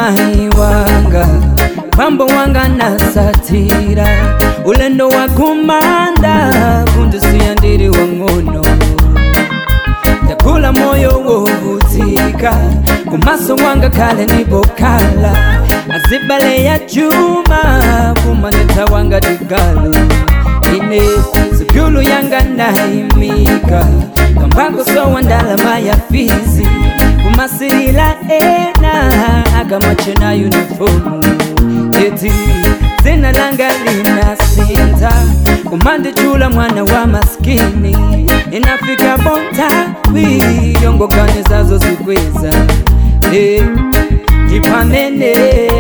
mai wanga pambo wanga nasatira ulendo wa kumanda kundisiya ndiri wang'ono ndakula moyo wovutika kumaso wanga kale nibokala azibale ya chuma kumaneta wanga digalu ine sikulu yanga naimika kambako sowa ndalama ya fizi kumasirila ena akamachena unifomu eti zina langa linasinta kumandichula mwana wa maskini inafika bontawi yongokane zazo zikweza Eh, ndipamene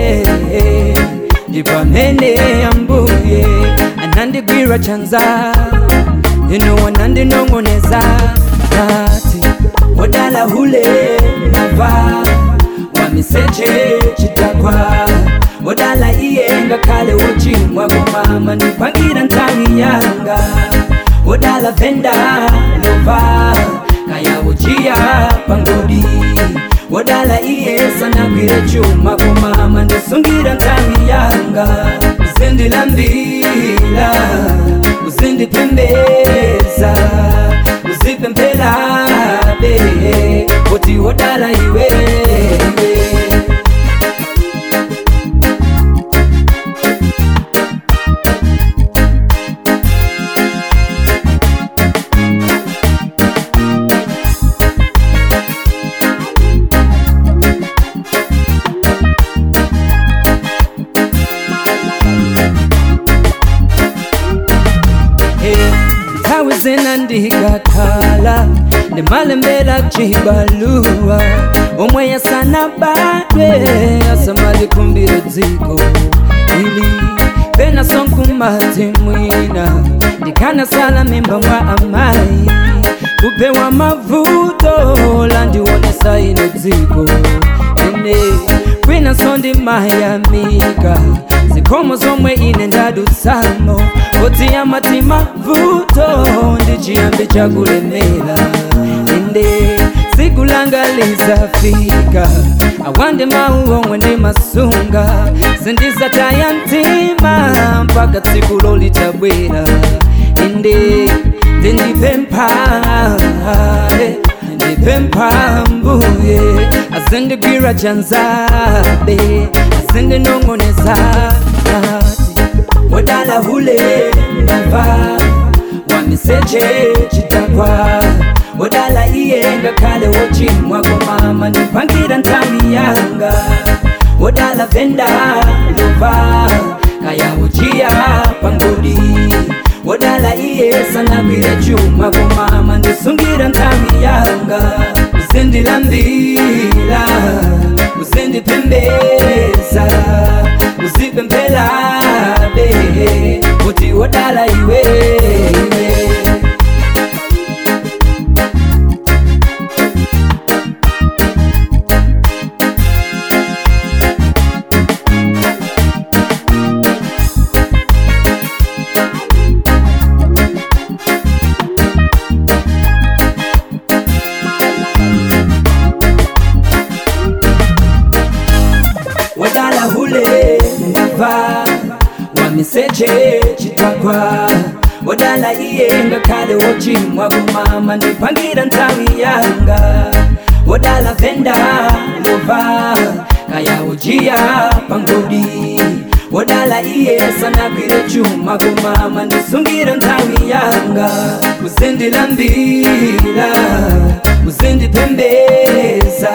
ndipamene ambuye anandigwira chanza ino wanandinong'oneza ati wodala hule nava wamiseche chitakwa wodala iyenga kale wochimwa komama nipangira ntawi yanga wodala venda lova kaya wochiya pangodi wodala iyesa nagwire chuma komama ndisungira ntawi yanga uzindilambila uzindipembeza uzipempelabe kuti wodala iwe iwe nthawi zina ndikakhala ndimalembera chibaluwa omwe yasana badwe asamalikumbire dziko ili pena sonkumati mwina ndikanasala mimba mwa amayi kupewa mavuto landionesa ine dziko ine kwina sondimayamika zikomo zomwe ine ndadutsamo koti amati mavuto ndichiyambi chakulemera inde siku langa lizafika awande mawu omwe ndimasunga sindizataya mtima mpaka tsiku lolitabwera inde ndindipempha ndipempha mbuye azindigwira chanzabe azindinong'oneza ati wodala hule nava wamiseche chitakwa wodala iyenga kale wochimwa komama nipangira ntawi yanga wodala venda lova kaya wochiya pangodi wodala iyesa nagwire chuma komama ndisungira ntawi yanga uzindilambila uzindipembeza uzipempelabe kuti wodala iwe iwe wadala hule ndava wamiseche chitakwa wadala iyenga kale wochimwa kumama ndipangira ntawi yanga wadala venda lova kaya wochiya pangodi wadala iyesa nagwire chuma kumama ndisungira ntawi yanga uzindilambila uzindipembeza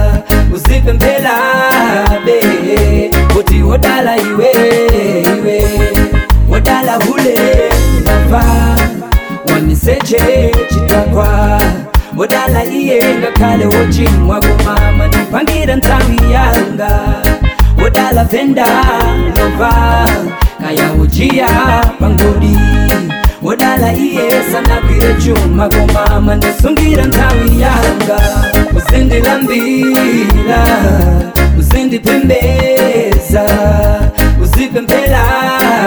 uzipempelabe kuti wodala iwe iwe wodala hule nava wamiseche chitakwa wodala iyenga kale wochimwa kumama ndipangira ntawi yanga wodala venda lova kaya wochiya pangodi wodala iyesa nagwire chuma komama ndisungira ntawi yanga uzindilambila uzindipembeza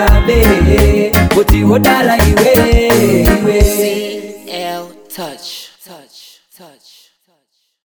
uzipempelabe kuti wodala iwe iwe CL Touch.